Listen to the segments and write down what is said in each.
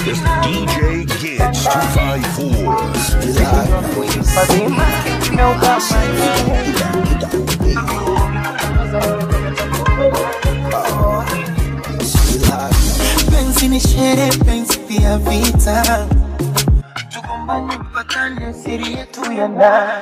It's DJ Gids 254. penzi ni shere penzi pia vita tugombane mpatane siri yetu ya ndani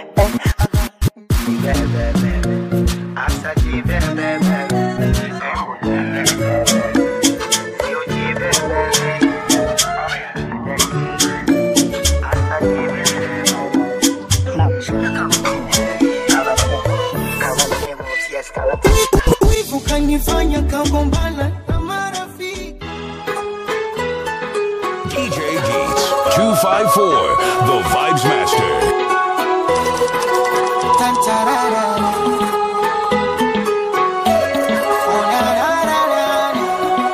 wivu kanifanya kagombana na marafiki DJ Gates 254, the Vibes Master. Tantarara. Oh, na, na, na, na, na.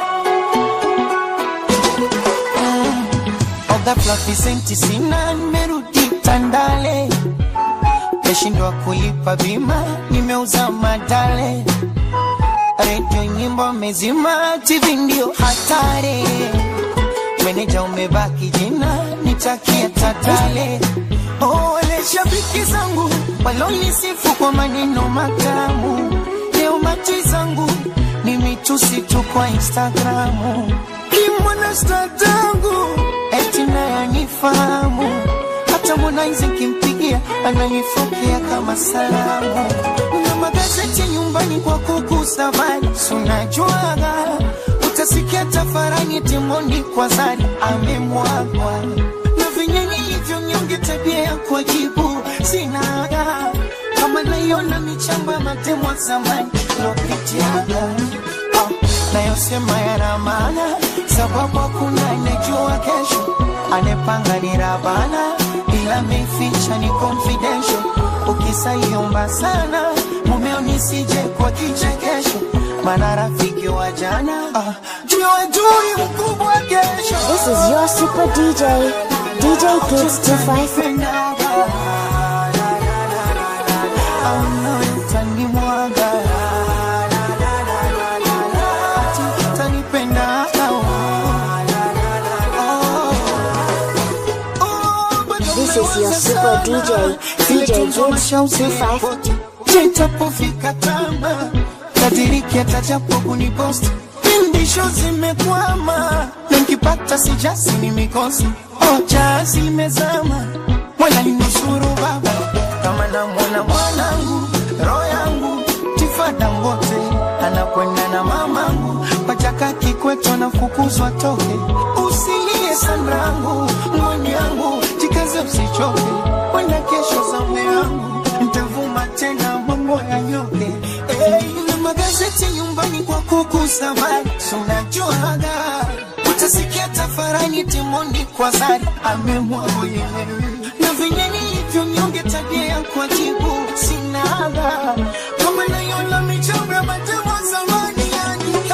Mm. Oga fluffy senti sina nimerudi Tandale, meshindwa kulipa bima, nimeuza madale, redio nyimbo mezima, TV ndio hatari, meneja umebaki jina, nitakia tatale. Oh, wale shabiki zangu walonisifu kwa maneno matamu, leo mati zangu ni mitusi tu kwa Instagramu. Kimwana sta tangu eti naye anifahamu, hata Harmonize kimpigia ananifokea kama salamu. Na magazeti nyumbani kwa kuku safari, sunajuaga utasikia tafarani timoni kwa zari amemwagwa na venye nilivyo nyonge tabia ya kujibu sinaga kama naiona michambo ya matemwa zamani lopitiaga oh, nayosema yana maana sababu hakuna anejua kesho anepanga ni rabana ila meficha ni confidential ukisaiomba sana mumeo nisije kwa kichekesho mana rafiki wa jana ah, jua jui mkubwa kesho This is your super DJ, DJ Gids 254. This is your super DJ, DJ Gids 254. Nitapofika tama kadiriki atajapo kuniposti pindisho zimekwama na nkipata sijasi ni mikosi ocha zimezama mwana ninusuru baba kama namwona mwanangu roho yangu tifada ngote anakwenda na mamangu pachaka kikweto anafukuzwa toke usilie sanrangu mwani yangu jikaze usichoke kwenda kesho zamu yangu ntavuma tena mambo ya nyoke hey, na magazeti nyumbani kwa kuku safari sunajuaga utasikia tafarani timoni kwa zari amemwagoye na venye nilivyo nyonge tabia ya kuajibu sinaga kama naiona michoro ya matemo zamani yani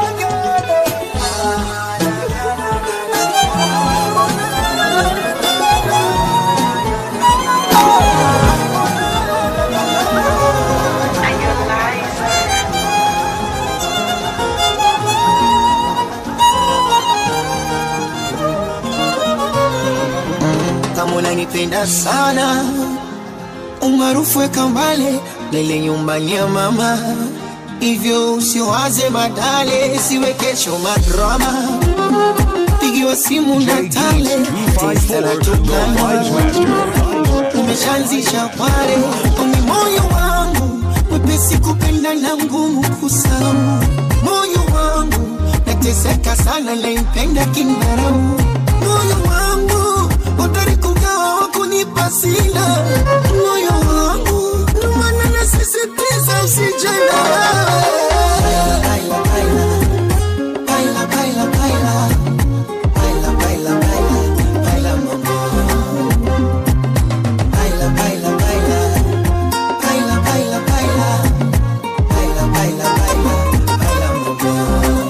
kama unanipenda sana umaarufu weka mbale lele nyumbani ya mama hivyo usiwaze badale siwe kesho madrama pigiwa simu na tale testa na 254, the Vibes tukana Master. umeshaanzisha pale uni moyo wangu mwepesi kupenda na ngumu kusahau moyo wangu nateseka sana naimpenda kindarau moyo wangu utari kugawa wakunipa sina moyo wangu ndomana nasisitiza usijana Baila, baila, baila, baila, baila. Baila, baila, baila, baila, mama. Baila, baila, baila. Baila, baila, baila. Baila, baila, baila. Baila, mama.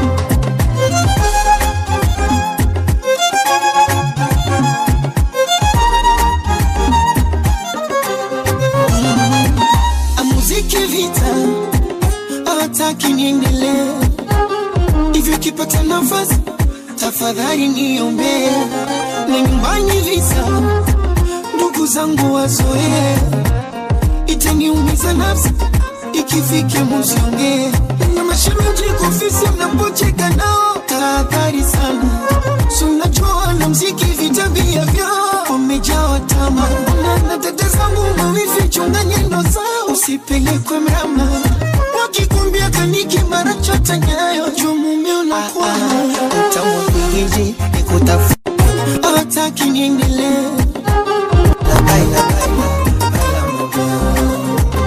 Amuziki vita hataki niendelee hivyo, kipata nafasi tafadhali niombee, na nyumbani visa, ndugu zangu wazoee, itaniumiza nafsi ikifika muzionge na mashemeji kufisi mnapocheka nao, tahadhari sana, sunajua na mziki vitabia vyao wamejawa tama na na dada zangu mawivi, chunga nyendo zao, usipelekwe mrama wakikumbia kaniki mara chota nyayo juu mume unakwama utamwapigiji nikutafu hataki niendelee Labaila, baila, baila, mabao.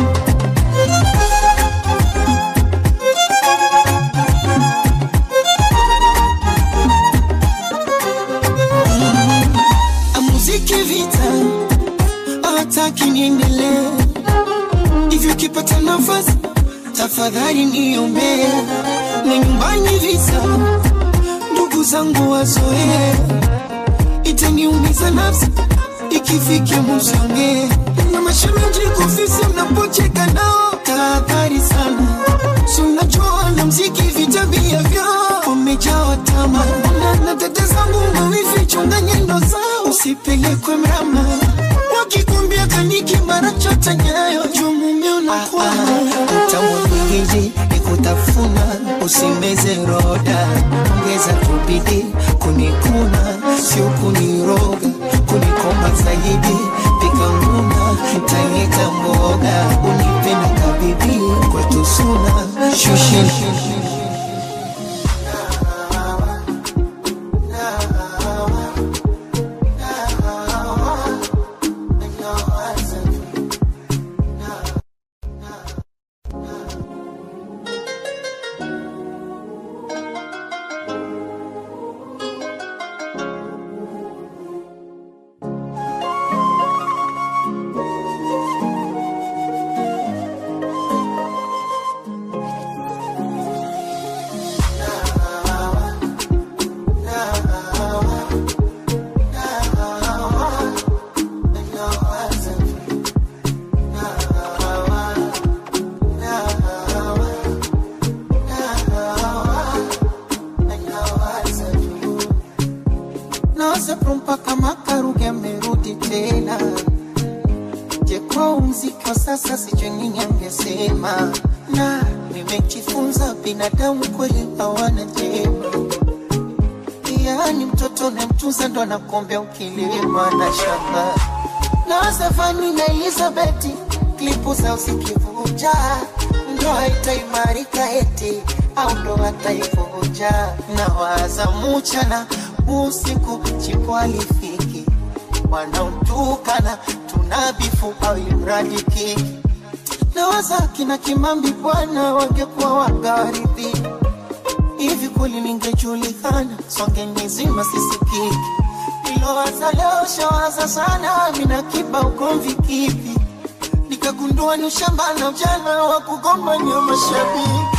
muziki vita hataki niendelee hivyo kipata nafasi tafadhali niombee na nyumbani visa ndugu zangu wazoee itaniumiza nafsi ikifika muzongee na mashemeji kufisi mnapocheka nao tahadhari sana sunajua na mziki vitabia vyao wamejawa tama na, na dada zangu mawivi chunga nyendo zao usipelekwe mrama wakikumbia kaniki mara chota nyayo juu mume unakwama utamwapigiji nikutafuna usimeze roda ongeza tubidi kunikuna sio kuniroga kunikoma zaidi pika nguna tanyeka mboga unipenda kabibi kwetu suna shushin nawasapro mpaka makaruge amerudi tena je kwa mziki wa sasa sijui nini angesema na nimejifunza binadamu kweli hawana jema yaani mtoto namtunza ndo anakombea ukilima na shamba na Stefani na Elizabeti klipu zao zikivuja ndo haitaimarika eti au ndo hataivuja na waza mchana usiku chipo alifiki wanaotukana tunabifu au imradi kiki na waza kina Kimambi bwana wangekuwa wagaridhi hivi kweli ningejulikana songe nizima sisikiki ilowaza leo shawaza sana mina kiba ugomvi kipi nikagundua ni ushamba na ujana wa kugombania mashabiki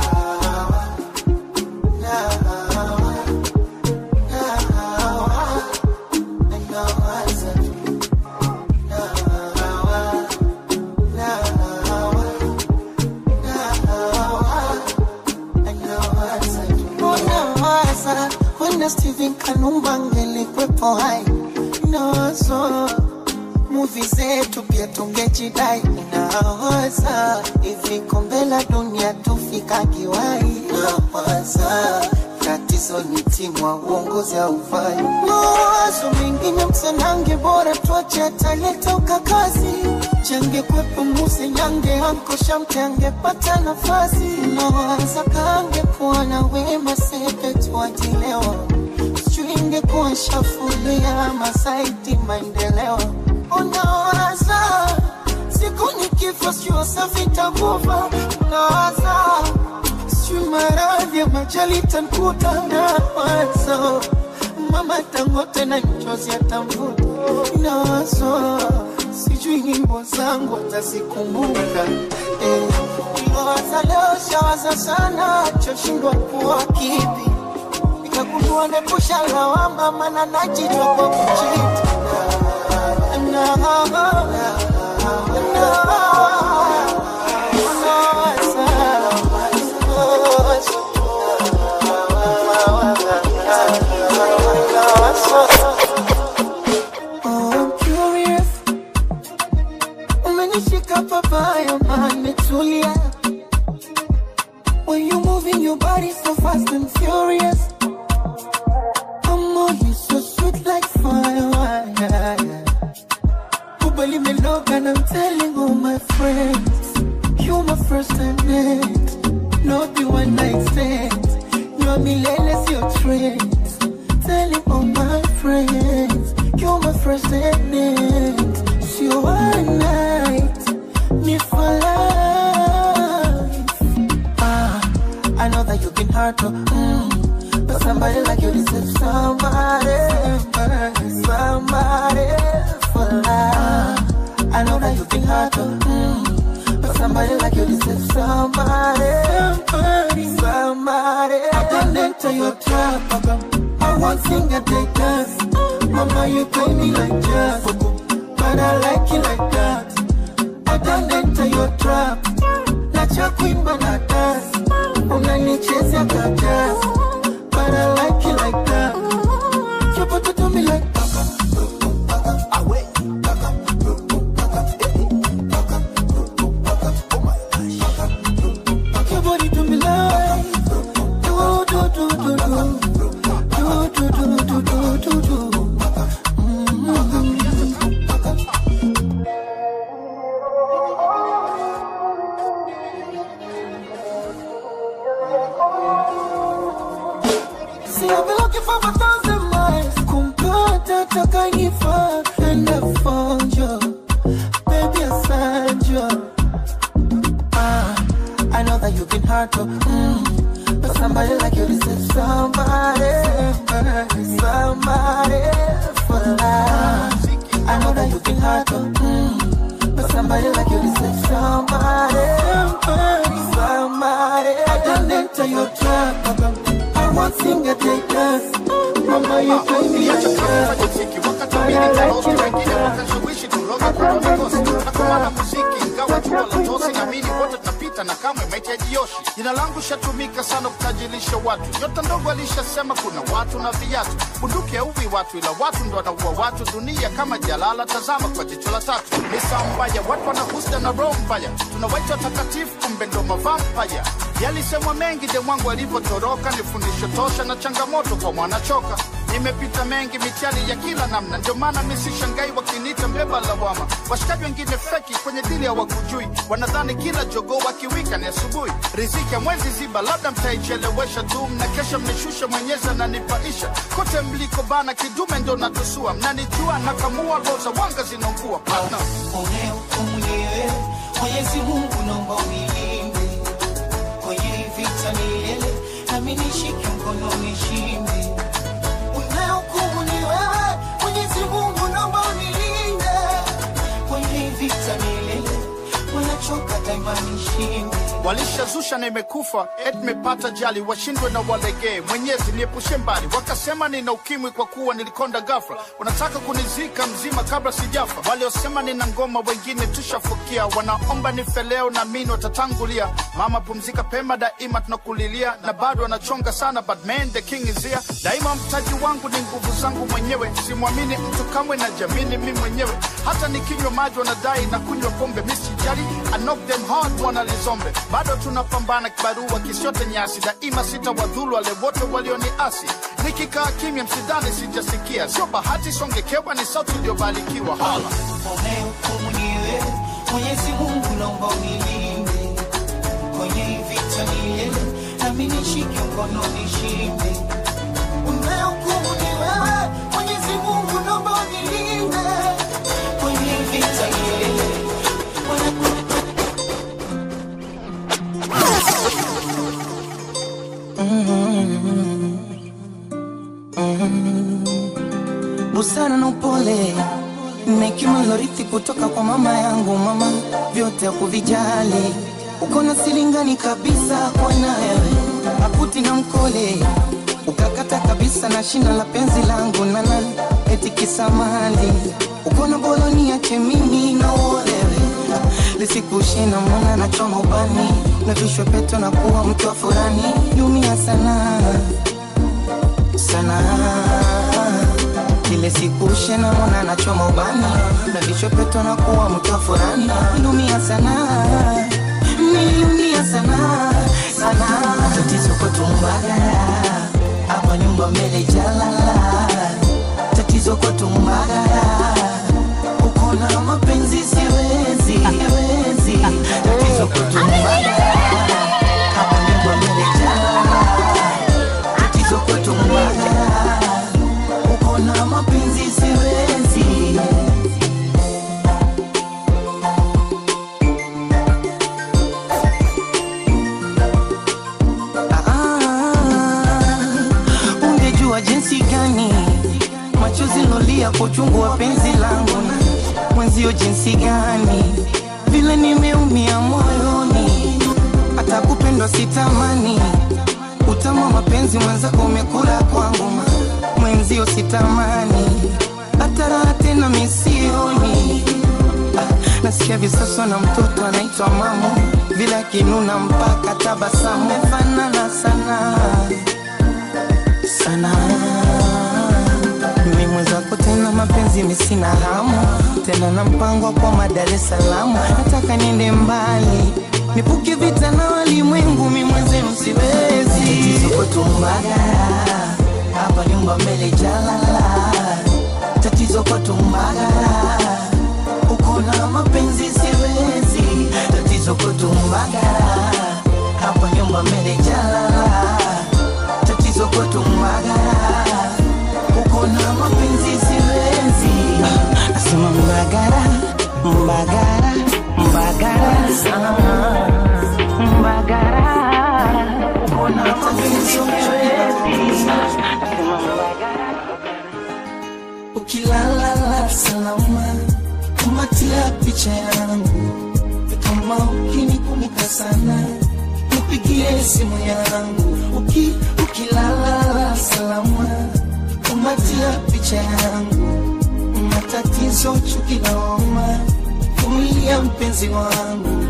Unawaza wenda Steven Kanumba ngelikwepo hai nawazo muvi zetu pia tungejidai nawaza hivi kombe la dunia tufika kiwai nawaza tatizo ni timu wa uongozi haufai mawazo mengine msanange bora tuache ataleta ukakazi change kwepo muse nyange ankosha mte angepata nafasi nawaza kange kuwa na wema sepe tuatilewa sijui ingekuwa shafulia masaiti maendeleo unawaza siku nikifa sio safi takufa unawaza sijui maradhi ya majali tankuta nawazo mama tangote na mchozi atamvuta nawazo sijui nyimbo zangu atazikumbuka eh. Niwaza leo shawaza sana choshindwa kuwa kipi nikagundua nepusha lawama mana najijwa kwa kuchiti na, na, nawaza fast and furious. I'm on you so sweet like fire. Kubali me love and I'm telling all my friends. You're my first and end. Not the one night stand. You're millennials, your trends. Telling all my friends. You're my first and end. So one night. Me for life. Ah, I know that you've been hard to. Mm, but somebody like you deserves somebody. Somebody for life. I know that you've been hard to. Mm, but somebody like you deserves somebody. Somebody, somebody. I can enter your trap. I won't sing a day dance. Mama, you play me like jazz. But I like you like that. I don't enter your trap. Nacha kuimba na dance. Unanichezea kajas. But I like you like that. You put it to me like Your body to me like do do do do do do do do do do do do. See, I've been looking for a thousand miles. Kumpata takanifaa, and I found you. Baby, I found you. Ah, I know that you've been hard to, mm, but somebody like you deserves somebody, somebody for life. I know that you've been hard to, mm, but somebody like you deserves somebody, somebody, somebody. I don't enter your trap, I won't sing a day dance. Mama, you play me like that. na kamwe mahitaji yoshi. Jina langu shatumika sana kutajirisha watu. Nyota ndogo alishasema kuna watu na viatu. Bunduki hauwi watu, ila watu ndo wanaua watu. Dunia kama jalala, tazama kwa jicho la tatu. Misa mbaya, watu wanahusda na roho mbaya. Tunawaita watakatifu, kumbe ndo mavampaya. Yalisemwa mengi de mwangu alivyotoroka, ni fundisho tosha na changamoto kwa mwanachoka. Nimepita mengi mitihani ya kila namna, ndio maana mi sishangai wakiniita mbeba lawama. Washikaji wengine feki kwenye dili hawakujui, wanadhani kila jogoo wakiwika ni asubuhi. Riziki ya mwezi ziba, labda mtaichelewesha tu, mna kesha mnishusha, mwenyezi ananipaisha. Kote mliko bana, kidume ndo natusua, mnanijua nakamua, roho za wanga zinaungua partner. Unehukumu mwenyewe, Mwenyezi Mungu naomba unilinde kwenye hii vita milele, nami nishike mkono nishinde. Unehukumu ni wewe, Mwenyezi Mungu naomba unilinde kwenye hii vita milele, wanachoka daima nishinde. walishazusha na imekufa et mepata jali washindwe na walegee mwenyezi niepushe mbali wakasema nina ukimwi kwa kuwa nilikonda gafra wanataka kunizika mzima kabla sijafa waliosema nina ngoma wengine tushafukia wanaomba nife leo na mini watatangulia mama pumzika pema daima tunakulilia na bado wanachonga sana but man the king is here daima mtaji wangu ni nguvu zangu mwenyewe simwamini mtu kamwe na jamini mi mwenyewe hata nikinywa maji wanadai na kunywa pombe misijali I knock them hard wanalizombe bado tunapambana kibarua kisiote nyasi daima sita wadhulu wale wote walioniasi nikikaa kimya msidhani sijasikia sio bahati songekewa ni sauti iliyobarikiwa hala Unehukumu ni wewe, Mwenyezi Mungu naomba unilinde kwenye hii vita milele, nami nishike mkono nishinde. Unehukumu ni wewe, Mwenyezi Mungu naomba unilinde kwenye hii vita milele. busara na upole na hekima lorithi kutoka kwa mama yangu. Mama vyote hakuvijali, uko na silingani kabisa kwa na wewe, akuti na mkole ukakata kabisa na shina la penzi langu nana eti kisamali uko na boloni yake mimi na uolewe lisikushina mwana na choma ubani na vishwe peto na kuwa mke wa furani lumia sana sana ile siku shena mwana nachoma ubani na vichwa peto na kuwa mtu wa furani ilumia sana niliumia sana sana tatizo kwetu mbagala hapa nyumba mbele jalala tatizo kwetu mbagala uko na mapenzi siwezi siwezi tatizo kwetu mbagala hapa nyumba mbele jalala tatizo kwetu mbagala uko na mapenzi siwezi Ah, ungejua jinsi gani machozi lolia kwa uchungu wa penzi langu na mwenzio jinsi gani vile nimeumia moyoni hata kupendwa sitamani utamu wa mapenzi mwenzako umekula kwangu ma- mwenzio sitamani hata raha tena misioni Ah, nasikia visoso na mtoto anaitwa mamu vile akinuna mpaka tabasamu mefanana sana sana mimi mwenzako tena mapenzi misina hamu tena na mpango wa kwa Dar es Salaam nataka niende mbali nipuke vita na walimwengu mi mwenzenu siwezi tatizo kwetu Mbagala hapa nyumba mbele jalala tatizo kwetu Mbagala uko na mapenzi siwezi tatizo kwetu Mbagala hapa nyumba mbele jalala tatizo kwetu Mbagala uko na mapenzi siwezi nasema Mbagala Mbagala Mbagala sana Mbagala uko na mapenzi siwezi nasema Mbagala ukilala salama kumatia picha yangu kama ukinikumbuka sana nipigie simu yangu Uki, ukilala salama kumatia picha yangu matatizo chuki na homa kumilia mpenzi wangu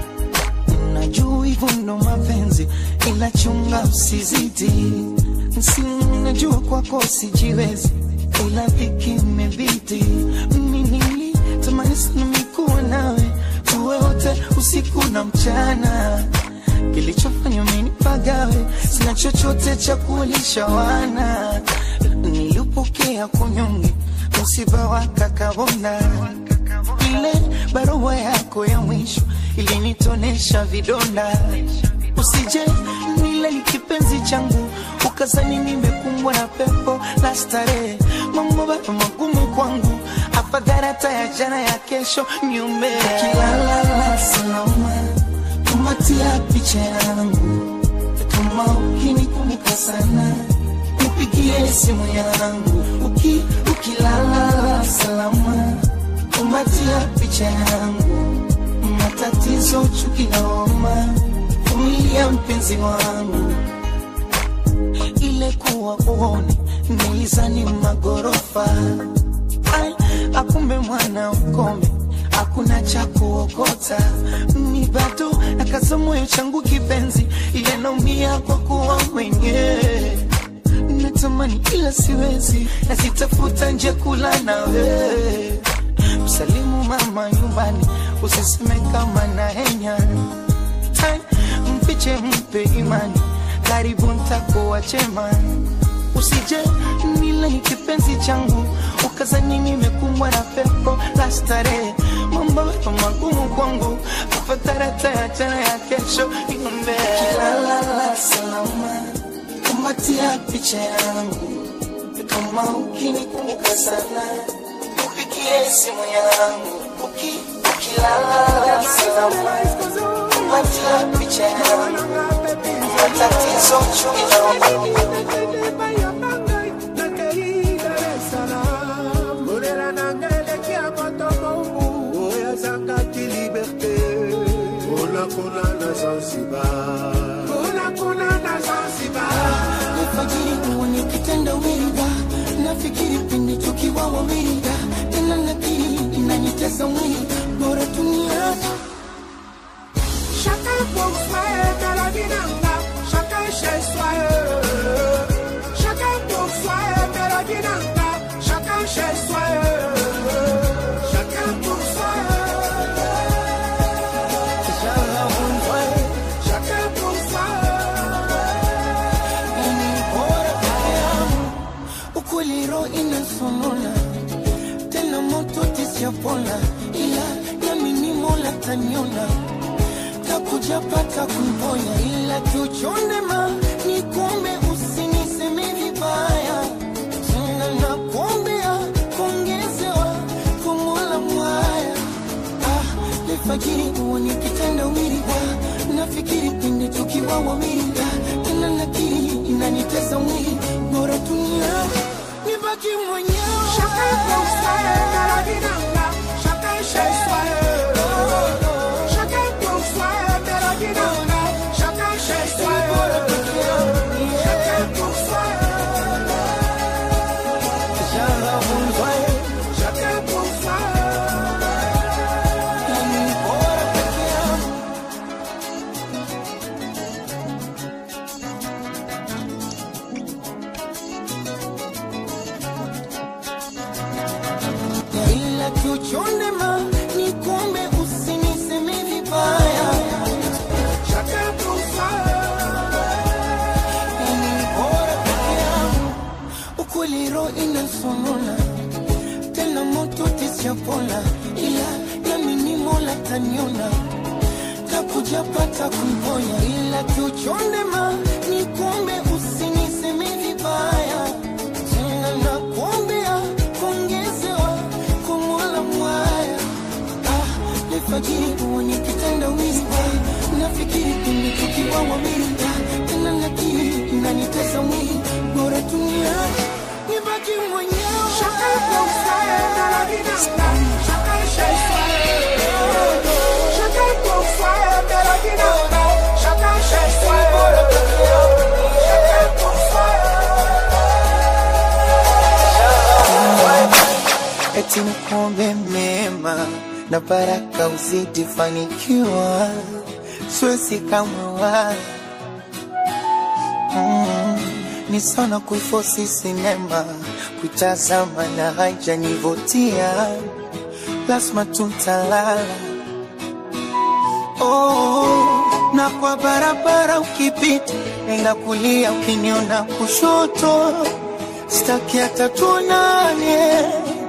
najua hivyo ndo mapenzi ila chunga usizidi si najua kwako sijiwezi ila dhiki imebidi mimi nilitamani sana mikuwa nawe tuwe wote usiku na mchana kilichofanya umenipagawe sina chochote cha kulisha wana nilipokea kunyonge msiba wa kakabonda ile barua yako ya mwisho ilinitonesha vidonda usije nile ni kipenzi changu ukazani nimekumbwa na pepo la starehe mambo bado magumu kwangu afadhali hata ya jana ya kesho niume kilala salama kumatia picha yangu kama ukinikumbuka sana nipigie simu yangu Uki, ukilala salama kumatia picha yangu matatizo chuki na homa kumilia mpenzi wangu ile kuwa uone nilizani magorofa Ai, akumbe mwana ukome hakuna cha kuokota mi bado nakaza moyo changu kipenzi ile naumia kwa kuwa mwenyewe natamani ila siwezi nasitafuta nje kula nawe msalimu mama nyumbani usiseme kama na henya Ai, mfiche mpe imani karibu ntakuwa chema usije nile ni kipenzi changu ukazani nimekumbwa na pepo la starehe mambo yako magumu kwangu afatarata ya jana ya kesho inombe kilala salama kumatia picha yangu kama ukinikumbuka sana upigie simu yangu Uki, ukilala salama kumatia picha yangu matatizo chungi na alfajiri huwa nikitenda wida nafikiri pindi tukiwa wawida tena nakiri inanitesa mwili bora duniani Chacun pour soi dans la vie nanga, chacun chez soi. Chacun pour soi dans la vie nanga, chacun chez soi. Chacun pour soi. Kishala inasonona tena moto tisiyapona, ila nami ni Mola taniona takuja pata kumponya, ila kiuchondema ni kumbe usiniseme vibaya tena, nakuombea kuongezewa kumula mwaya ah, lefajiri huwa nikitenda wili ah, nafikiri pindi tukiwa wawili ah, tena nakiri inanitesa mwili bora dunia nibaki mwenyewe Chacun pour soi, mélodie nanga. Chacun chez soi. Chacun pour soi, mélodie nanga. Chacun chez soi. Chacun pour soi. Chacun pour soi. ila kiuchondema ni kumbe usiniseme vibaya Chacun pour soi. Ni bora peke yangu. ukweli roho inasonona tena moto tisiyapona ila nami ni mola taniona takuja pata kumponya ila kiuchondema ni kumbe usiniseme vibaya tena nakuombea kuongezewa kumola mwaya ah, lefajiri huwa nikitenda wizi nafikiri pindi tukiwa wawili ah, tena nakiri inanitesa mwili bora dunia nibaki mwenyewe Chacun pour soi, mélodie nanga. Chacun chez soi. Chacun pour soi, mélodie nanga. Chacun chez soi. Chacun pour soi. eti nikuombe mema na baraka uzidi fanikiwa, siwezi kamwe wa mm, ni sana kuifosi sinema kuitazama na haijanivutia, lazima tuntalala oh, na kwa barabara ukipita, nenda kulia, ukiniona kushoto, staki hata tuonane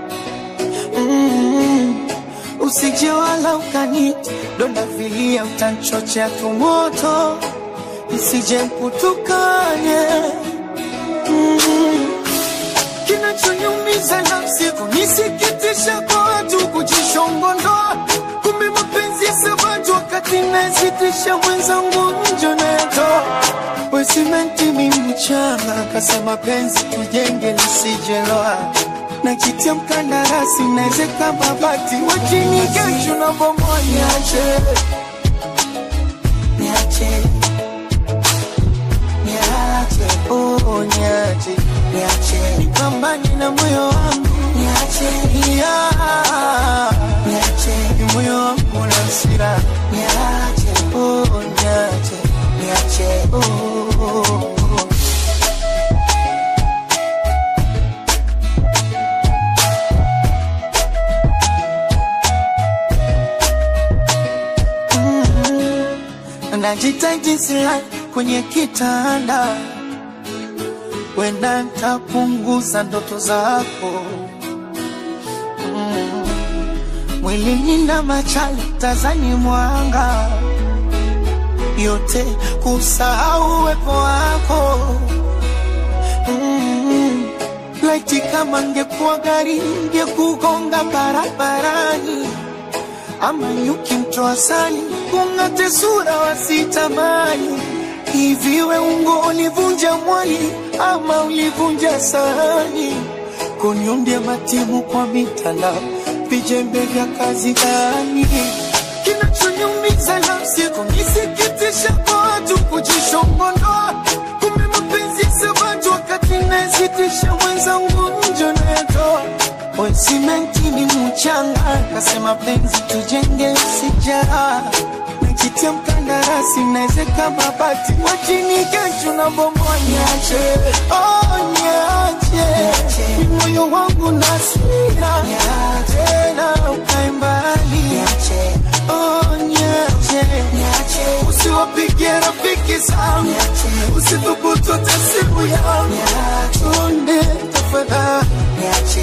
mm, usije wala ukanita donda vilia, utanchochea tumoto, nisije mkutukane mm, kinachonyumiza nafsi kunisikitisha kwa watu kujishongondoa, kumbe mapenzi ya sabatu wakati nasitisha mwenzangu njo nayatoa wesimenti mimi mchanga kasema penzi tujenge lisijeloa nakitia mkandarasi naezeka mabati wachini kesho na bomoa niache niache niache oh niache niache nipambane na moyo wangu niache yeah. niache ni moyo wangu na hasira niache oh niache niache oh, oh, oh. najitaji sila kwenye kitanda, wenda ntapunguza ndoto zako mm. Mwilini na machali tazani mwanga yote kusahau uwepo wako mm. Laiti kama ngekuwa gari ngekugonga barabarani ama nyuki mtoa sali kung'ate sura wasitamani hivi we ungo ulivunja mwali ama ulivunja sahani kuniundia matimu kwa mitandao vijembe vya kazi gani kinachonyumiza nafsi kunisikitisha kwa watu kujishongondoa kumbe mapenzi sabatu wakati nasitisha mwenzangu njo nayatoa we simenti ni mchanga kasema penzi tujenge sijara nakitia mkandarasi naezeka mabati wachini kesho na bomoa niache oh, niache ni moyo wangu na sira tena ukae mbali oh, niache usiwapigie rafiki zangu usithubutu hata simu yangu tunde tafadhali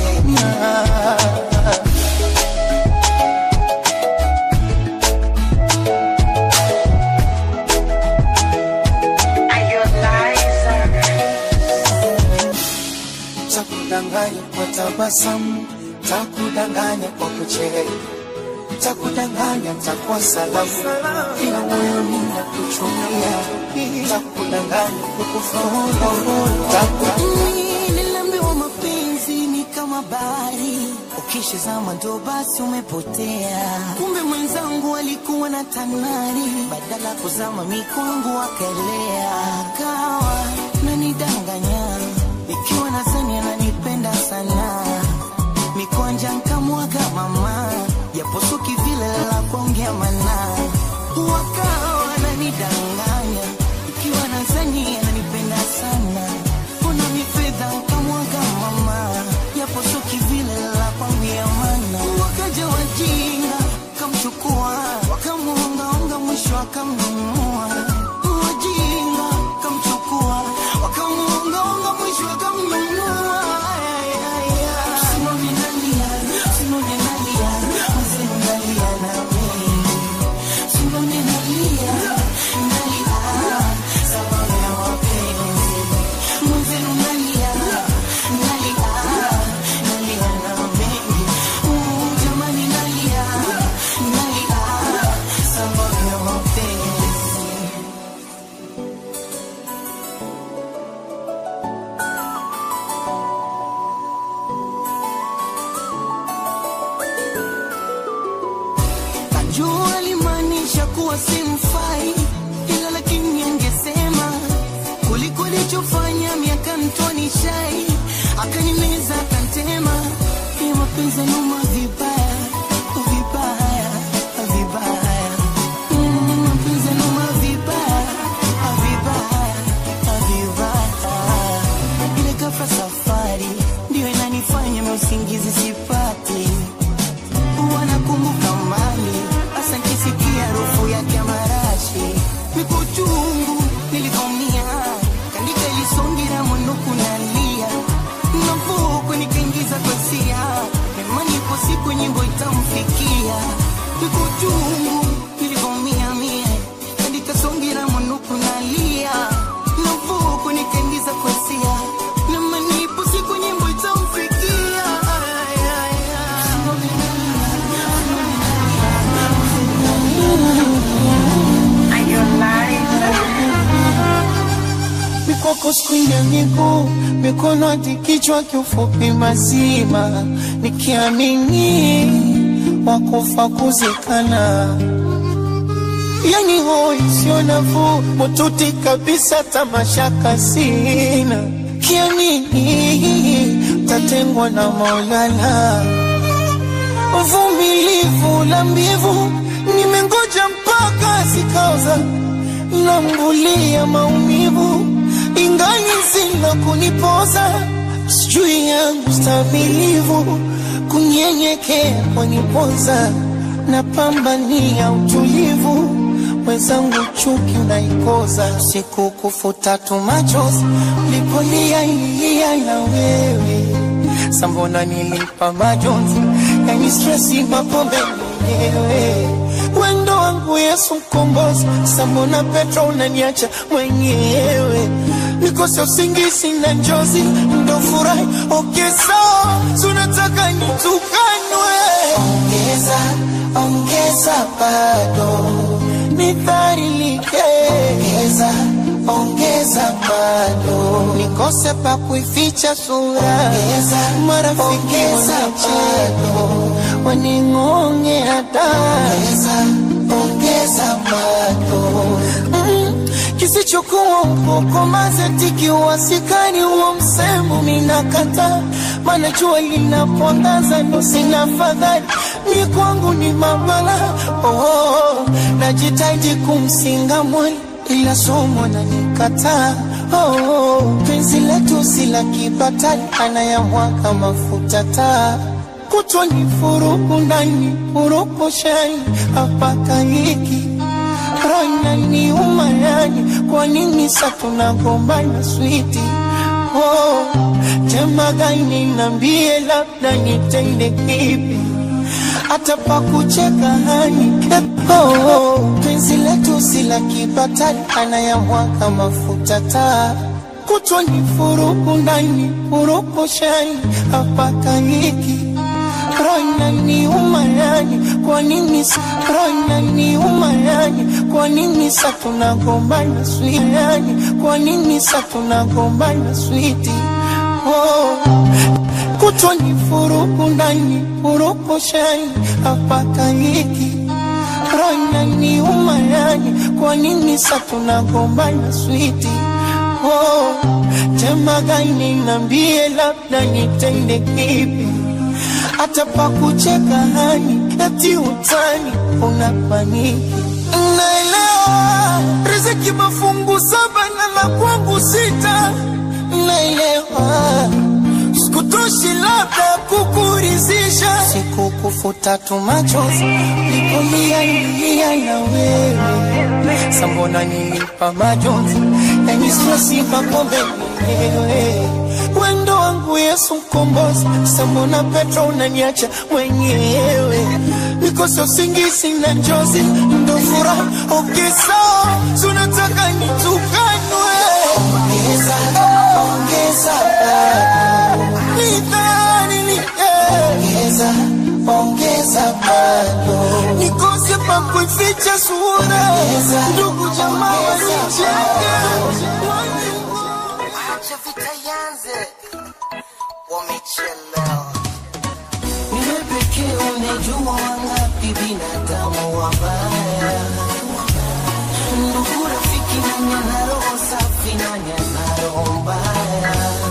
Takudanganya kwa tabasamu, takudanganya kwa kucheka, takudanganya takuwa salamu, ila moyoni nakuchukia, takudanganya kukufaulu, takudanganya Niliambiwa mapenzi ni kama bahari, ukishazama ndo basi umepotea. Kumbe mwenzangu alikuwa na tanari, badala kuzama mikwangu akaelea, akawa nanidanganya, ikiwa nadhani ananipenda sana, mikwanja nkamwaga mama, japo suki vile la kuongea mana, wakawa nanidanganya, ikiwa nadhani ananipenda sana Mbona mi fedha ukamwaga mama, japo sio kivile la kwambia mana. Wakaja wajinga kamchukua, wakamuongaonga, mwisho akamnunua. Wajinga kamchukua, wakamuongaonga, mwisho akamnunua. Ay, ay, ay. Simoni nalia, Simoni nalia, mzee nalia na mimi. Simoni nalia, nalia, sababu ya mapenzi. Mwenzenu nalia, nalia, nalia na mengi. Uh, jamani nalia, nalia, sababu ya mapenzi. Najua alimaanisha kuwa simfai, ila lakini angesema kuliko alichofanya miaka mtoni shai, akanimeza akantema, ni mapenzi numa vibaya vibaya vibaya, Mm, mapenzi numa vibaya vibaya vibaya, ile ghafla safari ndio inanifanya mimi usingizi sipati wanakumbuka mali hasa nkisikia harufu yake ya marashi niko chungu nilivomia kandika ilisongira mwinuku nalia navuku nikaingiza kwesia nemani ipo siku nyimbo itamfikia niko chungu nilivomia mie kandika songira mwinuku nalia navuku nikaingiza kwesia nemani ipo siku nyimbo itamfikia ay, ay, ay. mikoko skrini ya miguu, mikono hadi kichwa, kiufupi mazima, nikiamini wakufa kuzikana, yani hoi sio nafuu, mututi kabisa, tamashaka sina, kiamini tatengwa na Maulana, uvumilivu la mbivu, nimengoja mpaka zikaoza nambulia maumivu ingali zina kunipoza sijui yangu stamilivu kunyenyekea kwanipoza napambania utulivu mwenzangu chuki unaikoza siku kufuta tu machozi lipolia ilia na wewe sambona nilipa majonzi yani stresi mapombe mwenyewe wendo wangu Yesu mkombozi, sambona Petro unaniacha mwenyewe, nikose usingizi na njozi, ndo furahi okay, sawa, tunataka nitukanwe, ongeza ongeza, bado nidhalilike, ongeza ongeza, bado nikose pa kuificha sura, ongeza marafiki bado waning'onge hata ongeza ongeza bado mm, kisichokuwa ukoko mazetiki uwasikani huo msemo minakata maana jua linapoangaza ndo sina fadhali mi kwangu ni mabala oh, oh, najitaji kumsinga mwali ila somo nanikataa oh, oh, penzi letu si la kibatali anayamwaga mafuta taa kutwa ni furuku ndani furuku shani hapaka hiki rana ni umayani kwa nini sa tunagombana switi oh, tema gani nambie labda nitende kipi hata pa kucheka hani oh, oh, penzi letu si la kibatali anayamwaga mafuta taa kutwa ni furuku ndani furuku shani hapaka hiki Rona ni umayani kwa nini sa Rona ni umayani kwa nini sa tunagombana swiani kwa nini sa tunagombana switi oh. kutwa ni furuku ndani furuku shani hapaka hiki Rona ni umayani kwa nini sa tunagombana switi oh. Tema gani nambie labda nitende kipi hata pa kucheka hani eti utani unapaniki naelewa riziki mafungu saba na la kwangu sita naelewa sikutoshi labda kukurizisha sikukufuta tu machozi lipolia nilia na wewe sambona nilipa majonzi yaniswasipa kombe mwenyewe wendo wangu Yesu mkombozi, sambona Petro unaniacha mwenyewe, nikose usingizi na njozi, ndo furaha ongeza, tunataka nitukanwe, ongeza ongeza bado, nidhani ni ongeza ongeza bado, nikose pa kuificha sura, ndugu jamaa wanicheka Acha vita yanze, wamechelewa. Wewe pekee unajua wangapi binadamu wabaya. Ndugu, rafiki, nani ana roho safi, nani ana roho mbaya?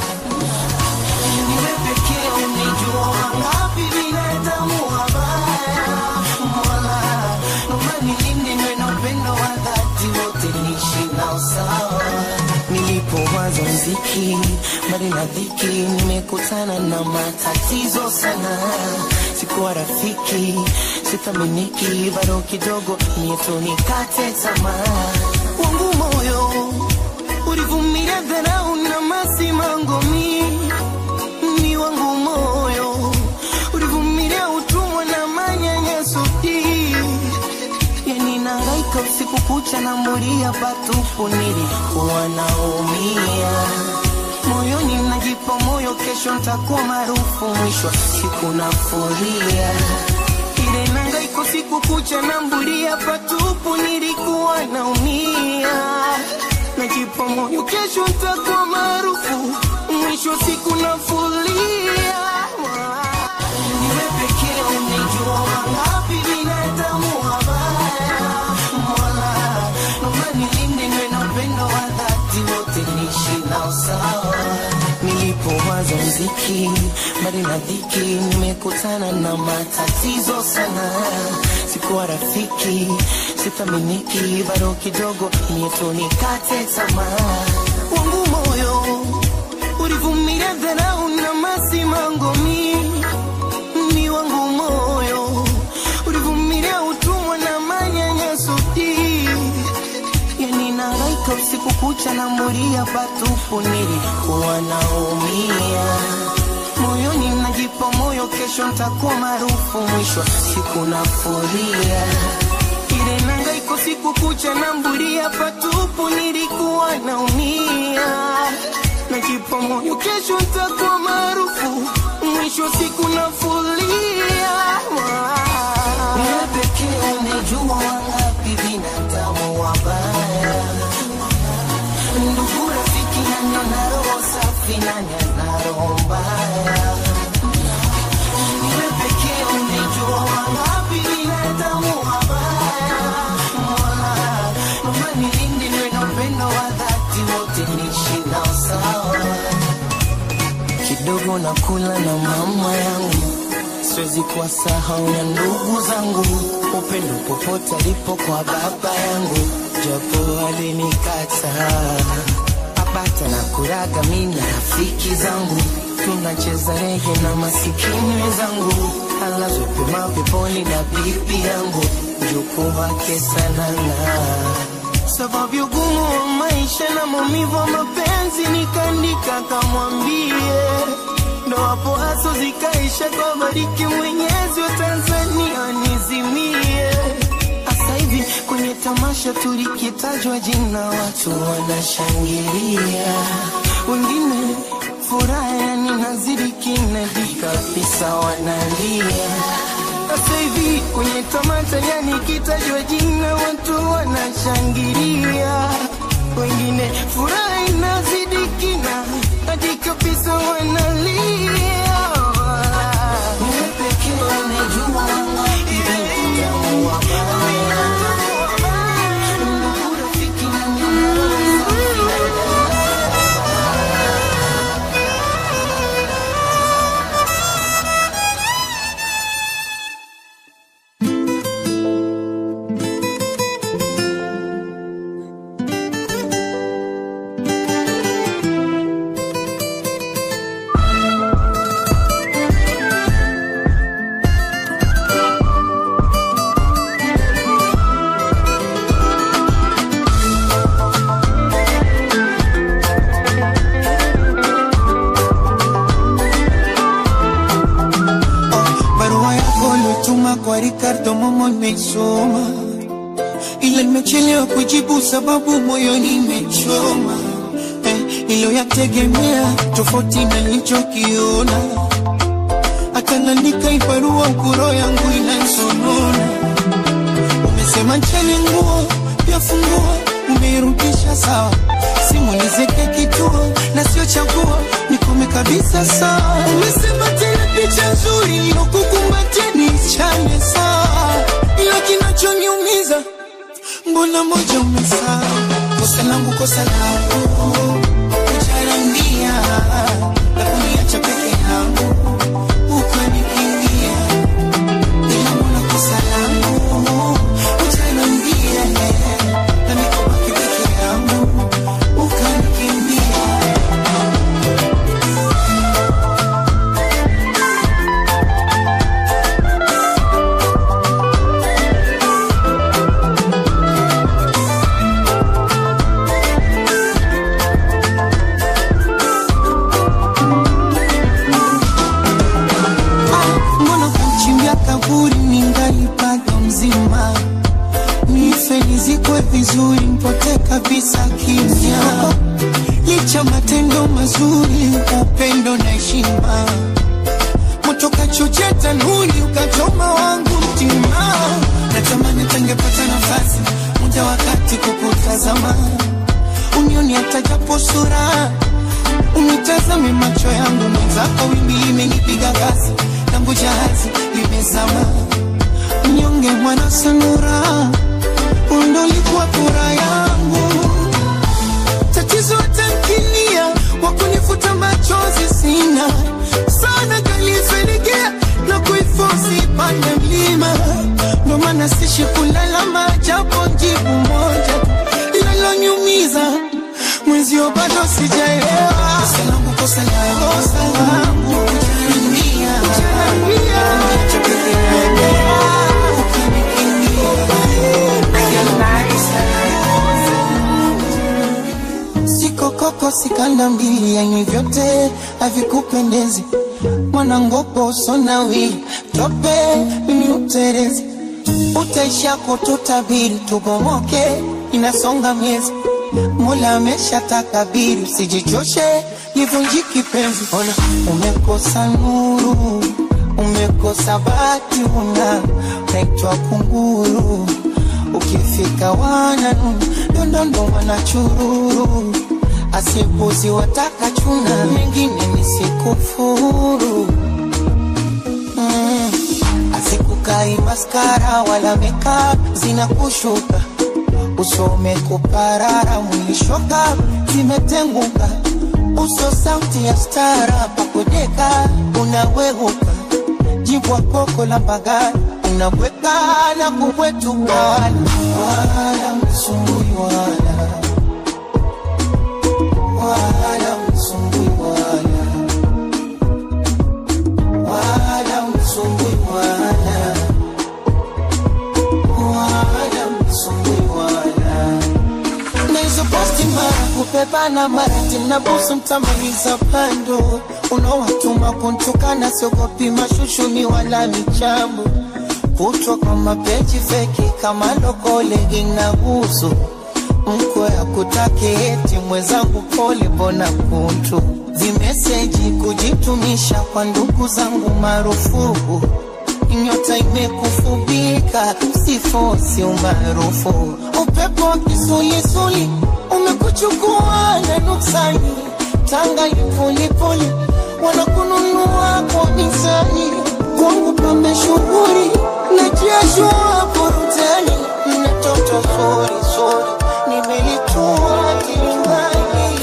Wewe pekee unajua wangapi binadamu wabaya. Mola, naomba nilinde niwe na upendo wa dhati, wote niishi nao sawa nilipowaza mziki mbali na dhiki, nimekutana na matatizo sana. Sikuwa rafiki, sithaminiki, bado kidogo nieto nikate tamaa. Wangu moyo ulivumilia dharau na masimango mi ni wangu moyo ulivumilia utumwa na manyanyaso hii yani nangaika usiku kucha na mulia patupu, nilikuwa naumia moyoni, najipa moyo, kesho ntakuwa maarufu, mwisho wa siku nafuria ile nangaiko siku kucha na mbulia patupu, nilikuwa naumia najipa moyo, kesho ntakuwa maarufu, mwisho wa siku nafuria wewe pekee unajua wangapi binadamu wabaya. Mola, naomba nilinde niwe na upendo wa dhati, wote niishi nao sawa. Nilipowaza mziki mbali na dhiki, nimekutana na matatizo sana. Sikuwa rafiki, sithaminiki, bado kidogo nieto nikate tamaa. Wangu moyo ulivumilia dharau na masimango mingi ni wangu moyo ulivumilia utumwa na manyanyaso hii yani nangaika usiku kucha na mulia patupu nilikuwa naumia moyoni najipa moyo kesho ntakuwa maarufu mwisho wa siku nafuria ile nangaiko siku kucha na mbulia patupu nilikuwa naumia najipa moyo kesho ntakuwa maarufu mwisho wa siku nafulia wewe pekee unajua wangapi binadamu wabaya ndugu rafiki nani ana roho safi nani ana roho mbaya wewe pekee unajua wangapi binadamu wabaya mola naomba nilinde niwe na upendo wa dhati wote niishi nao sawa kidogo na kula na mama yangu, siwezi kuwasahau na ndugu zangu, upendo popote alipo kwa baba yangu, japo alinikataa apata na kuraga mimi na rafiki zangu, tunacheza rege na masikini wenzangu, alazwe pema peponi na bibi yangu, mjukuu wake sanana sababu ya ugumu wa maisha na maumivu wa mapenzi, nikaandika kamwambie, ndo hapo haso zikaisha kwa bariki Mwenyezi wa Tanzania nizimie. Asa hivi kwenye kwenye tamasha tulikitajwa jina watu wanashangilia wengine furaha yani nazidi kinadi kabisa wanalia sasa hivi kwenye tamasha yani kitajwa jina watu wanashangilia wengine furaha inazidi kina hadi kabisa wanalia Wewe pekee unajua hivi utamu wa baya. Ndugu, rafiki na mimi, barua yako uliotuma kwa Ricardo Momo nimeisoma, ila nimechelewa kujibu sababu moyoni imechoma eh, iliyoyategemea tofauti na nilichokiona. Hata naandika hii barua ukuro yangu inansonona. Umesema ncheni nguo pia funguo, umeirudisha sawa, simuelezeke kituo na sio chaguo, nikome kabisa sawa. Umesema tena picha nzuri nilokukumbatia nichane sawa, ila kinachoniumiza mbona moja umesahau. Kosa langu, kosa langu, kujarambia na kuniacha peke yangu ukanikimbia ila mbona kosa langu utaniambia na nikobaki peke yangu ukanikimbia Ah, mbona kuchimbia kaburi ningali bado mzima nife nizikwe vizuri mpote kabisa kimya licha matendo mazuri upendo na heshima moto kachochea tanuri ukachoma wangu mtima natamani tangepata nafasi muda wakati kukutazama unioni hata japo sura unitazame macho yangu mwenzako wimbi imenipiga kasi langu jahazi limezama mnyonge mwana sanura undolikuwa kura yangu tatizo tankinia wakunifuta machozi sina sana kalifelekea na kuifosi pande mlima ndo maana sishi kulalama japo jibu moja linalonyumiza mwenzio bado sijaelewa kosa langu kosa langu kosa langu kujaribia kujaribia Niache peke yangu ukanikimbia siko koko sikanda mbili yani vyote havikupendezi mwanangopo sonawi tope mimi uterezi utaisha kututabiri tubomoke inasonga miezi mola amesha takabiri usijichoshe livunjiki penzi ona umekosa nuru umekosa bati una naitwa kunguru ukifika wananu dondondo wanachururu asipuzi wataka chuna mengine nisikufuru mm. asikukai maskara wala meka zinakushuka usome kuparara mwishoka zimetenguka uso sauti ya stara pakodeka unawehuka jibwa koko la bagari unabweka na kubwetuka wala wala msumbui wala wala msumbui wala wala msumbui wala wala msumbui wala na hizo posti mara kupepana mara tena busu mtamaliza pando unaowatuma kuntukana siogopi mashushuni wala michambo kutwa kwa mapeji feki kama lokole inahusu mkwe akutake eti mwenzangu pole mbona kuntu vimeseji kujitumisha kwa ndugu zangu marufuku nyota imekufubika sifosi umaarufu upepo wa kisulisuli umekuchukua na nuksani tanga lipulipuli wanakununua kwa mizani kwangu pambe shughuri na jeshua burutani na toto zuri zuri nimelitua kilingani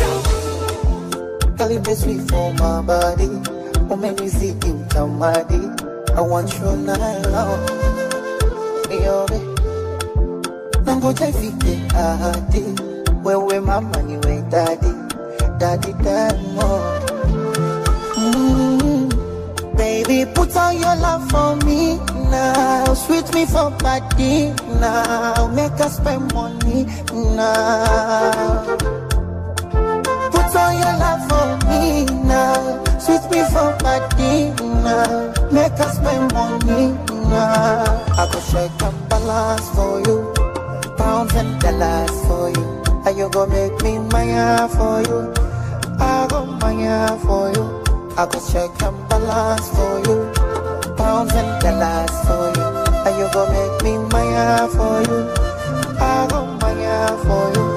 Kalibe sweet for my body umenizidi utamadi I want you now Niombe nangoja ifike ahadi wewe mama niwe dadi dadi diamond mm. Baby, put on your love for me now. Sweet me for body now. Make us spend money now. Put on your love for me now. Sweet me for body now. Make us spend money now. I go shake and balance for you. Pounds and dollars for you. And you go make me maya for you. I go maya for you. I go check and balance for you. Pounds and dollars for you. And you go make me maya for you. I go maya for you.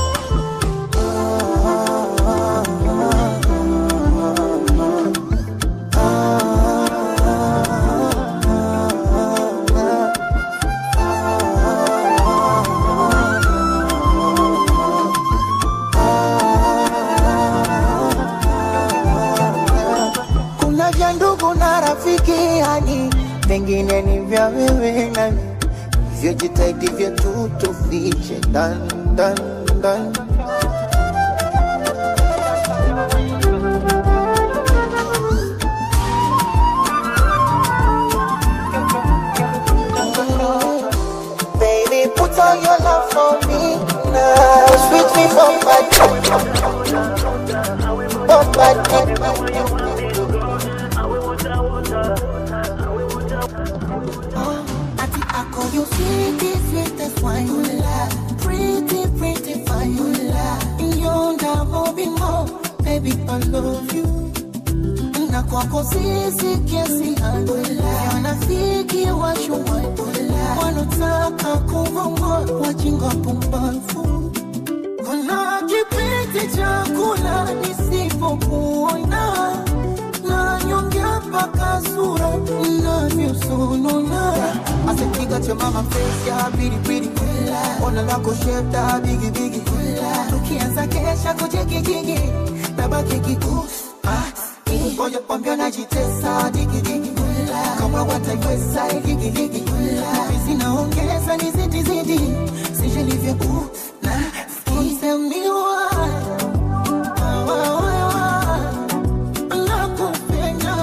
Kuna vya ndugu na rafiki yani, vingine ni vya wewe nami, hivyo jitahidi vyetu tufiche dan dan dan. Baby, put on your love for me now. Sweet me for body. For body. Ati ako you sweetie, sweetest wine Pretty, pretty fine Yonda mobimo, baby I love you na kwako sisi kiasi wanafiki washua wanotaka kuvongo wajinga pumbavu kuna kipindi cha kula nisipokuona na nyongea mpaka sura inavyosonona Asipiga cha mama face ya bidi bidi Ona lako shape da bigi bigi tukianza kesha kujigijigi Nabaki kiku ah, Ngoja kwambia najitesa digi digi Kama wataiweza ligi ligi Hizi naongeza ni zidi zidi sije livyo ku na kisemiwa nakupenda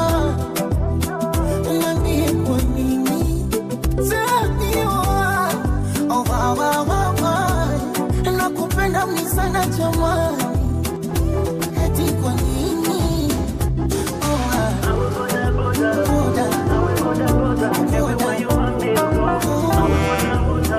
Niambie kwa nini Semiwa Oh, wa, wa, wa, wa. nakupenda mni sana jamani eti kwa nini Oh, ah. Boda. Boda.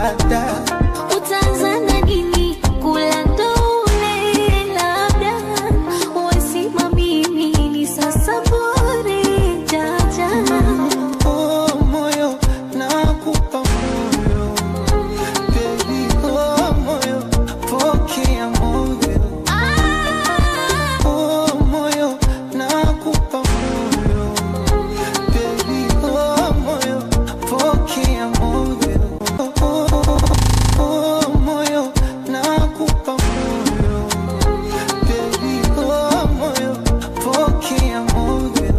dada Utaanzana nini kula ndole, labda wasimamimi ni sasa bure jaja oh, moyo nakupa moyo Baby, oh, moyo pokea moyo oh, moyo nakupa moyo Baby, oh, moyo pokea moyo oh, oh, oh, moyo nakupa moyo Baby, oh, moyo pokea moyo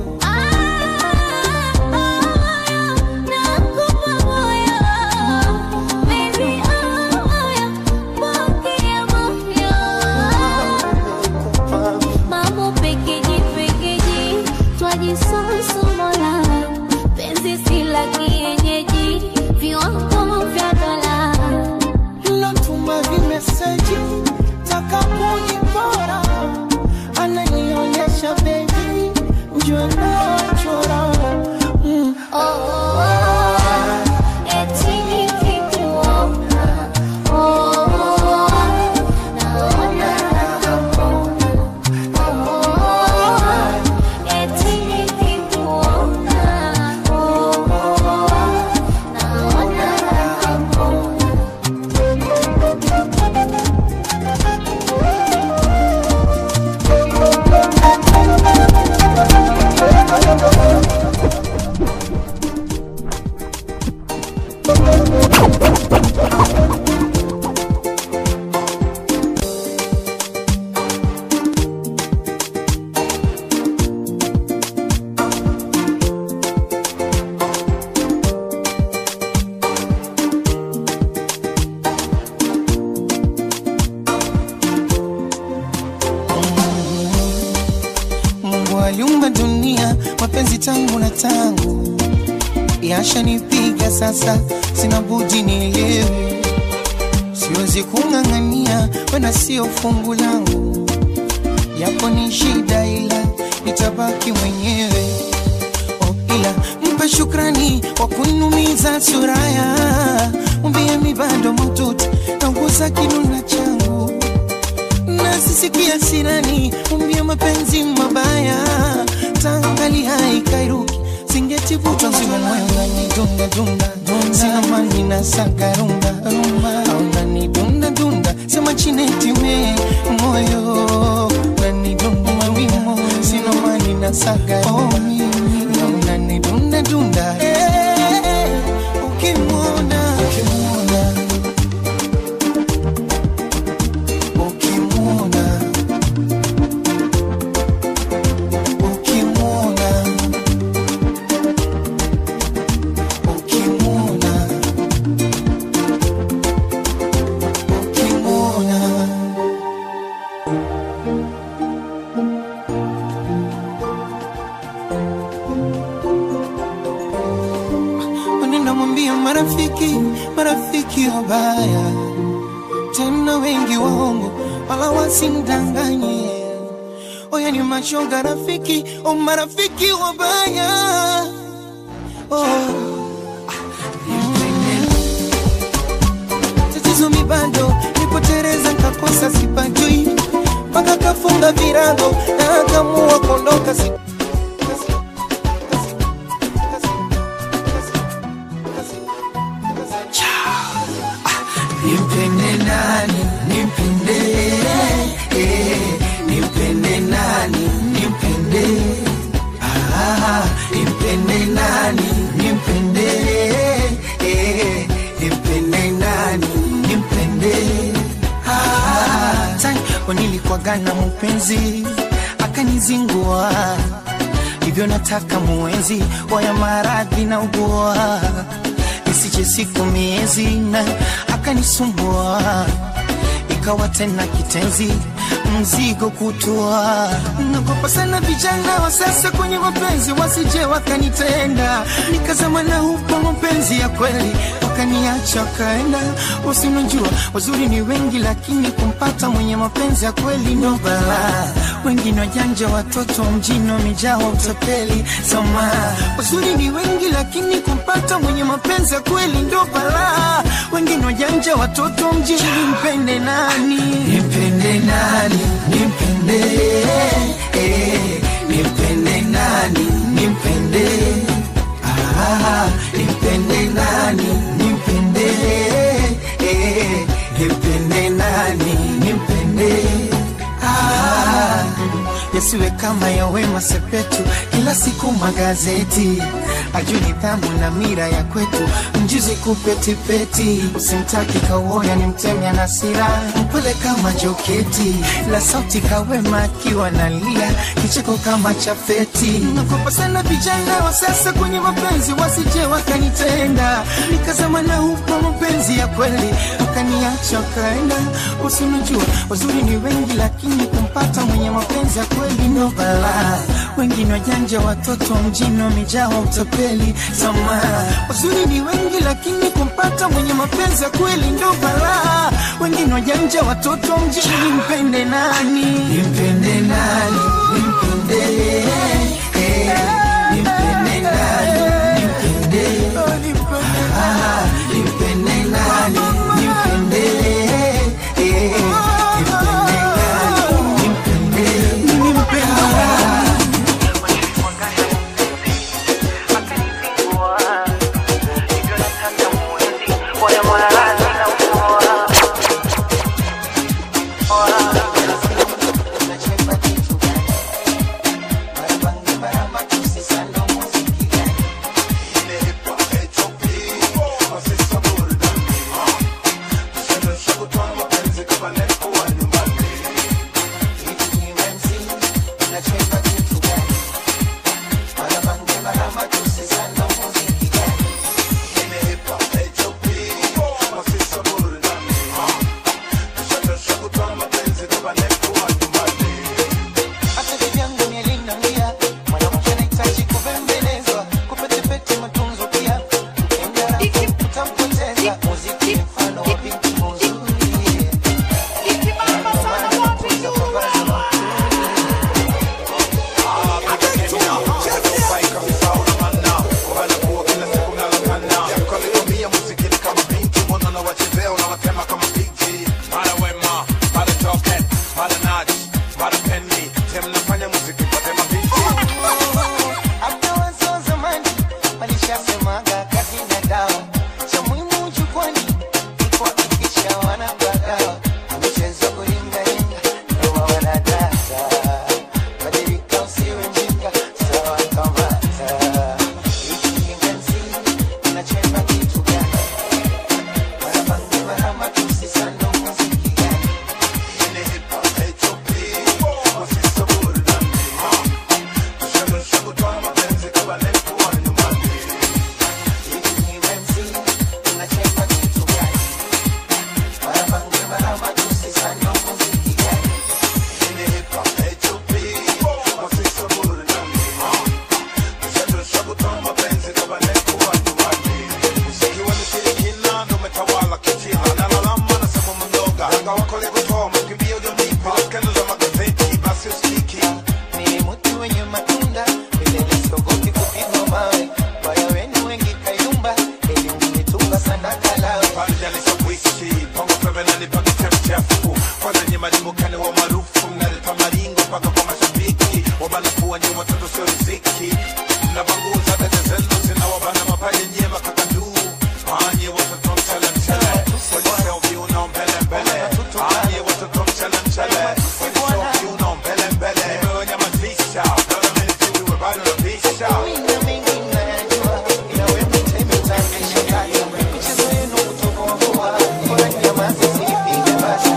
Mambo pekeji pekeji twajisosomola penzi si la kienyeji viwango vya dola Natuma vimeseji takapojipora, ananionyesha bebi, njoo nachora mm. eti nikikuona oh, naona eti nikikuona oh, naona Mungu aliumba dunia, mapenzi tangu na tangu yashanipiga sasa, sina budi nielewe, siwezi kung'ang'ania, wena sio fungu langu, yapo ni shida, ila nitabaki mwenyewe. Oh, ila mpe shukrani kwa kunumiza suraya, mwambie mi bado maututi nauguza kinuna changu nasisikia sirani umbia mapenzi mabaya tangali haikairuki singetivutwa nzima moyo ngani dunda dunda sina mani na sagarumba au ngani dunda dunda sema chinetime moyo ngani dunda mawimo sina mani na sagarumba au ngani dunda dunda Eh, ukimwona ukimwona ukimwona ukimwona ukimwona ukimwona Nenda mwambia marafiki, marafiki wabaya tena wengi waongo, wala wasimdanganye. Oya ni mashoga rafiki, o marafiki wabaya oh. Tatizo mi bado nipotereza, nkakosa sipajui, mpaka kafunga virago na akamua kuondoka si Nimpende nani, nimpende eh, nimpende nani, nimpende ah, nimpende nani, nimpende eh, nimpende nani, nimpende ah, tani nilikuwagana mpenzi akanizingua hivyo nataka muenzi waya maradhi na ugua isiche siku miezi na akanisumbua ikawa tena kitenzi mzigo kutua nagopa sana vijana wa sasa kwenye mapenzi wasije wakanitenda nikazama na hupo mapenzi ya kweli wakaniacha wakaenda usinajua wazuri ni wengi lakini kumpata mwenye mapenzi ya kweli ndo balaa wengine wajanja watoto mjini wamejaa utapeli sama wazuri ni wengi lakini kumpata mwenye mapenzi ya kweli ndo balaa wengine wajanja wajanja watoto mjini nimpende nani nimpende nani nimpende eh, nimpende nani nimpende ah, nimpende nani nimpende eh, nimpende nani nimpende ah, yasiwe kama ya Wema Sepetu, kila siku magazeti ajui nidhamu na mira ya kwetu, mjuzi kupetipeti, usimtaki kauoya ni mtemya na sira, mpole kama joketi, la sauti kawema akiwa nalia, kicheko kama chafeti. Nakopa sana vijana wa sasa kwenye mapenzi, wasije wakanitenda, nikazama na huko mapenzi ya kweli, wakaniacha wakaenda. Usinijua wazuri ni wengi, lakini kumpata mwenye mapenzi ya kweli ndo balaa. Wengine wajanja, watoto mjini wamejawa utapeli. Samaa, wazuri ni wengi, lakini kumpata mwenye mapenzi ya kweli ndo balaa. Wengine wajanja, watoto mjini, nimpende nani? Nimpende nani? Nimpende eh, nimpende nani? Nimpende ah, nimpende nani? Nimpende eh, nimpende nani? Nimpende nimpende nani? Hata bibi yangu ni aliniambia, mwanamke anahitaji kubembelezwa, kupetepete matunzo pia. Ukienda rafu utampoteza, muziki ni mfano wa binti mzuri. Hata wazee wa zamani walishasemaga kazi na dawa, cha muhimu jukwani ni kuhakikisha wanapagawa. Michezo kuringaringa ndio wanadata, badilika usiwe mjinga, sawa kamata. Hiki kinganzi kinachemba kitu gani? Marabangi marama tusisando muziki gani? Ni mti wenye matunda, milele siogopi kupigwa mawe. Waya wenu wengi kayumba, elimu nitunga sana kalawe. Wina mingi nayajua, ila wewe mtemi utanishangaza. Michezo yenu kutoboa boa, bora nyamaze sipige basi.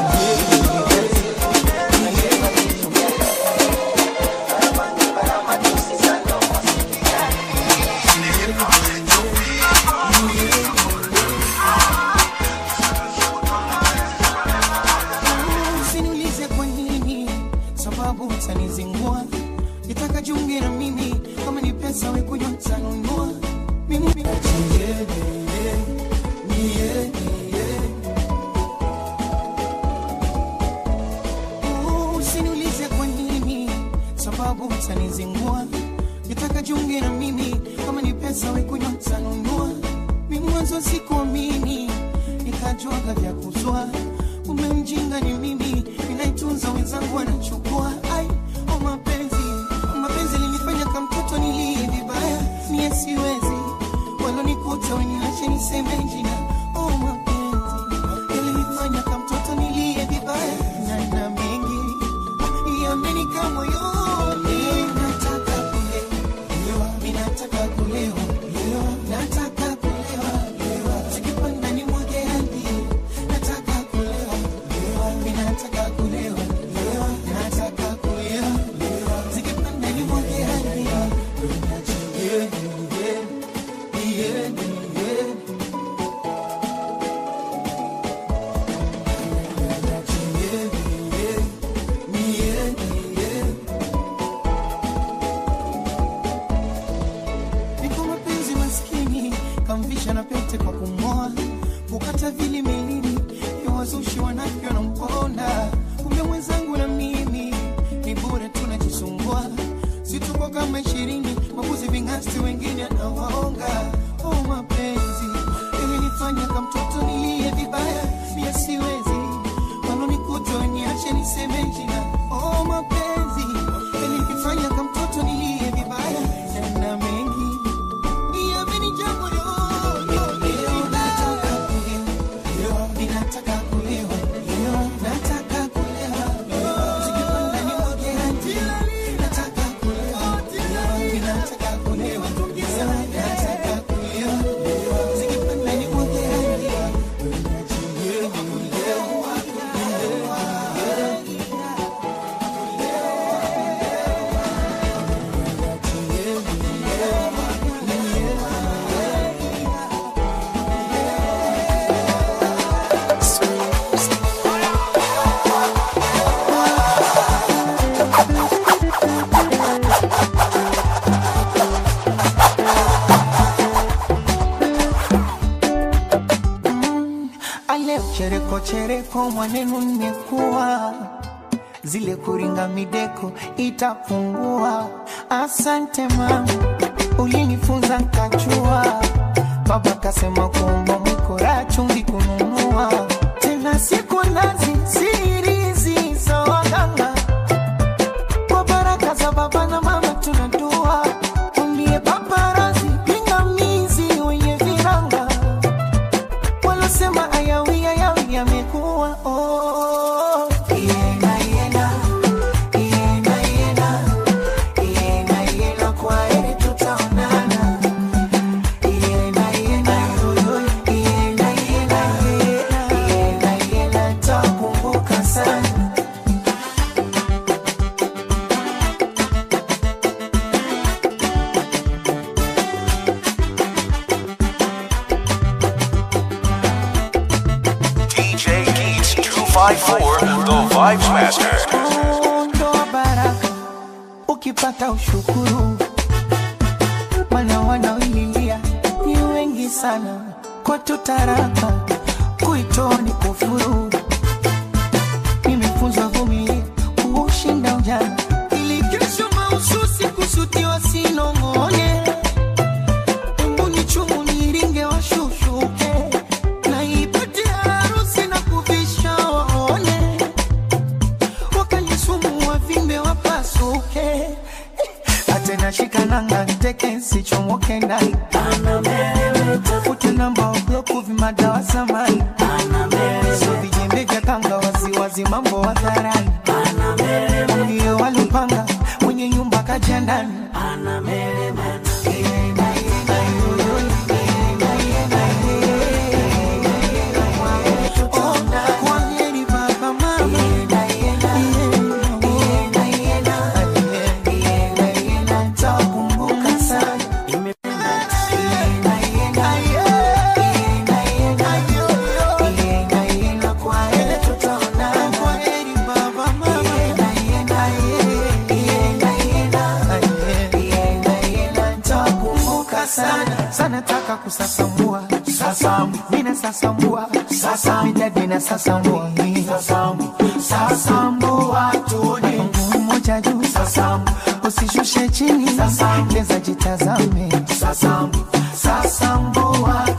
Usiniulize kwa nini, sababu utanizingua. Nitaka junge na mimi, kama ni pesa we kunywa nitanunua. Mimi yeah, yeah, yeah. Uh, Usiniulize kwa nini, sababu utanizingua. Nitaka junge na mimi, kama ni pesa we kunywa nitanunua. Mimi mwanzo sikuamini, nika nikajuaga vya kuzwa umemjinga ni mimi ninaitunza wenzangu wanachukua ai o mapenzi o mapenzi linifanya kamtoto nilie vibaya mie siwezi walonikuta weniache niseme jina o mapenzi yalinifanya kamtoto nilie vibaya na na mengi yamenika moyoni nataka kulewa minataka kulewa nataka kulewa sikipanda ni mwage hadi nataka kulewa minataka kulewa nataka kulewa sikipanda ni mwage hadi yeah, yeah, yeah, yeah. niko mapenzi maskini kamvisha na pete kwa kumoa kukata vili milini ya wazushi wanavyo na mponda kumbe mwenzangu na mimi ni bure tunajisumbua situko kama ishirini mabuzi vingasti wengine anawaonga oh mapenzi ilinifanya kamtoto nilie vibaya mia siwezi wanonikuta niache niseme jina oh mapenzi ilinifanya kamtoto nilie vibaya na mengi yamenijaa moyoni. Nataka kulewa, ninataka kulewa, nataka kulewa, sikipanda ni mwage hadi. Nataka kulewa, ninataka kulewa, nataka kulewa, sikipanda ni mwage hadi. ale chereko chereko mwanenu nimekuwa zile kuringa mideko itapungua asante mama ulinifunza nkachua baba kasema kuomba mwikora chumvi kununua tena siku nazi sirizi za waganga kwa baraka za baba na mama tunadua umbie paparazi pingamizi wenye viranga walosema ayawi ayawi yamekuwa oh. Iena, iena, iena, iena, iena, iena, kwa heri tutaonana. Iena, iena, yoyo, iena, iena, iena, iena, iena, takumbuka sana DJ Geeks 254, the Vibes Master. ondoa baraka ukipata ushukuru mana wanaoililia ni wengi sana kwetu taraka kuitoa ni kufuru nimefunzwa vumilia kuushinda ujana ili kesho mahususi kusutiwa sinong'one mbuni chumu niringe washushuke na ipate harusi na kuvisha waone wakanisumu wavimbe wapasuke atena shikananga nteke sichomoke ndani fute namba obloku vimadawa samani so vijembe vya kanga waziwazi mambo hadharani ndio walipanga mwenye nyumba kaja ndani Kwaheri baba mama takumbuka sana Kwaheri baba mama takumbuka sana sana taka kusasambua sasambu mina sasambua sasa midadi na sasambua sasambu sasambua tuone mguu mmoja juu sasambu usishushe chini sasa leza jitazame sasambu sasambua